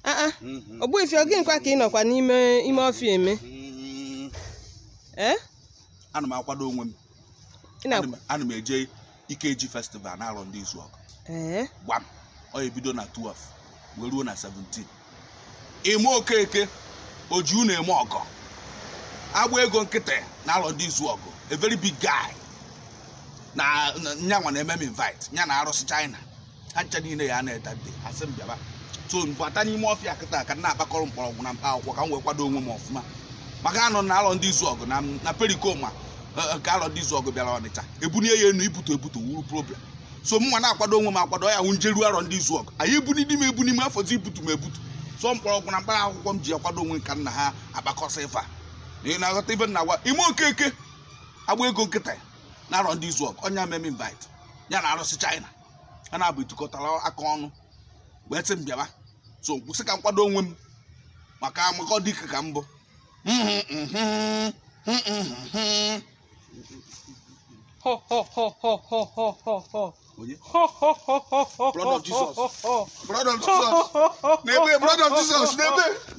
aa Mhm. ogbuefi oge nkwa ka ị nọkwa n'ime ime ọfịa eme Mm, ee ana m akwado onwe m ị na Ana m- ana m eje ikeji festival na-arọ ndị izu ọgụ ee gbam ọ ebido na 12 wee ruo na 17 ime okeke oji unu eme ọgọ agba ego nkịtị na-alọ ndị izu ọgụ a very big guy na na- nyanwa na-eme m invite nya na arụsị china ha ncha niile ya na-eta dị asị m bịaba so mbata n'ime ọfịa kịta ka m na-akpakọrọ mkpọrọgwụ na mkpa akwụkwọ ka m wee kwado onwe m ọfụma maka anọ na alọ ndị izu ọgụ na na perikoma nke alọ ndị izu ọgụ bịara ọnịcha ebunie ya enu ibutu ebutu wuru problem so mma na-akwado onwe m akwado ya hụ njeru arọ ndị izu ọgụ anyị ebuni di m ebuni m afọzi ibutu m ebutu so mkpọrọgwụ na mkpara akwụkwọ m ji akwado onwe m ka nna ha akpakọsị ife a ị na-aghọta ife na agwa ime okeke agba ego nkịta ya na arọ ndị izu ọgụ ọnya mem invite ya na arụsị china ha na-abụ itikọtara aka ọnụ wee sị m bịaba so kwụsị ka m kwado onwe m maka maka ọ dịka ka mbụ Ho, ho, ho, ho, ho, ho, ho, ho. onye Ho, ho, ho, ho, ho, Blood of ho, Jesus. ho, ho. brother of jesus n'ebe brother of jesus n'ebe